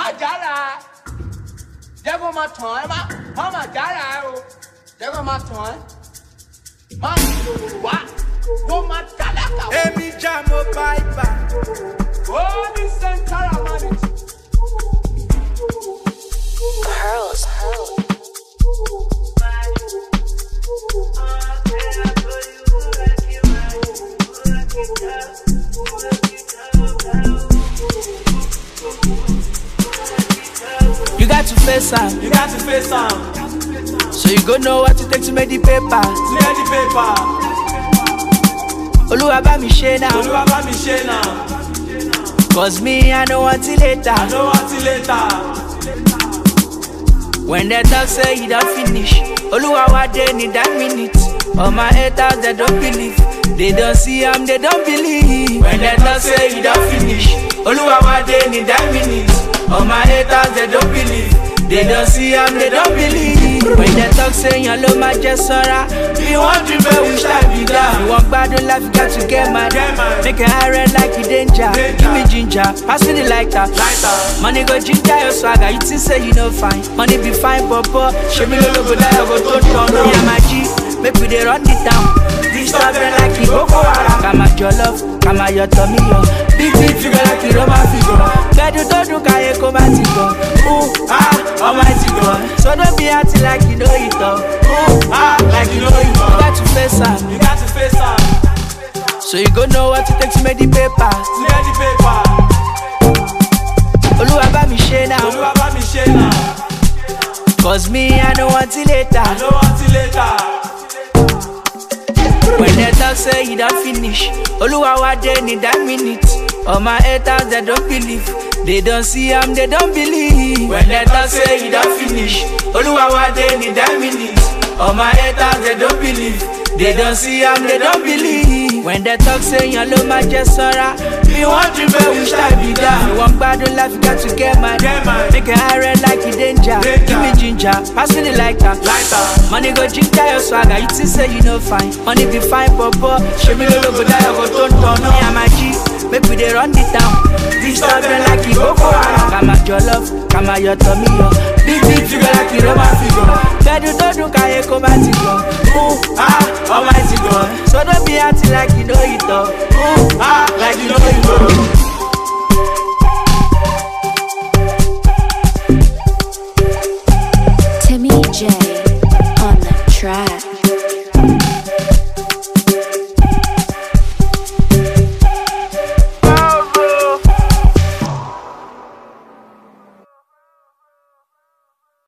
jára jẹ́ kó máa tàn ẹ́ má má má jára ẹ o jẹ́ kó máa tàn ẹ́ má wá ló máa tálákà wá. Èmi já mo báìbà. ó ní sẹ́ńtárà mánìtì. Pearls. You got to face am. You got to face am. So you go know what it takes to make the paper. Clear the paper. Olúwa bá mi ṣe now. Olúwa bá mi ṣe náà. Cause me, I know until later. I know until later. When they talk say you don't finish. Olúwa wa dey need that minute. All my haters, they don't believe. They don't see am, they don't believe. When they talk say you don't finish. Olúwa wa dey need that minute. All my haters, they don't believe. They don't see am, they don't believe. When they talk say yan ló máa jẹ sọ́ra. Bí wọ́n dream pé we shall be down. Bí wọ́n gbádùn life, you got to get mad. Get mad. Make it high red like you danger. Danger. Give me ginger, pass me the lighter. Lighter. Money go ginger your swagger, you think say you no fine. Money be fine, papa. Show me no go die, I go to turn on. Yeah, my G, make we dey run the town. This stuff them like the Boko Haram. Kama your love, kama your tummy, yo. Big big figure like the Roman figure. Bedu to do kaye koma ti go. Ooh ah, almighty God. So don't be acting like you know it all. Ooh ah, like you know it all. You got to face am, You got to face am. so you go know what it takes to make the paper. Clear the paper. Olúwa bá mi ṣe now. Olúwa bá mi ṣe náà. Cause me, I know until later. I know until later. When they talk say you don't finish, Oluwa wa dey need that minute. All my haters they don't believe, they don't see am, they don't believe. When they talk say you don't finish, Oluwa wa dey need that minute. All my haters they don't believe, they don't see am, they don't believe. When they talk say yan ló máa jẹ sọ́ra, bí wọ́n dream pé we shall be down. Bí wọ́n gbádùn life, you got to get mad. Get mad. Make it high red like you danger. Danger. Give me ginger, pass me the lighter. Lighter. Money go ginger your swagger, you think say you no fine. Money be fine, papa. Show me no go die, I go turn turn. Me and my G, make we dey run the town. This stuff them like the Boko Haram. Kama your love, kama your tummy, yo. Big big figure like the Roman figure. Bedu to do kaye koma ti go. Ooh ah, almighty God. So don't be acting like you know it all. Ooh ah, like you know it all.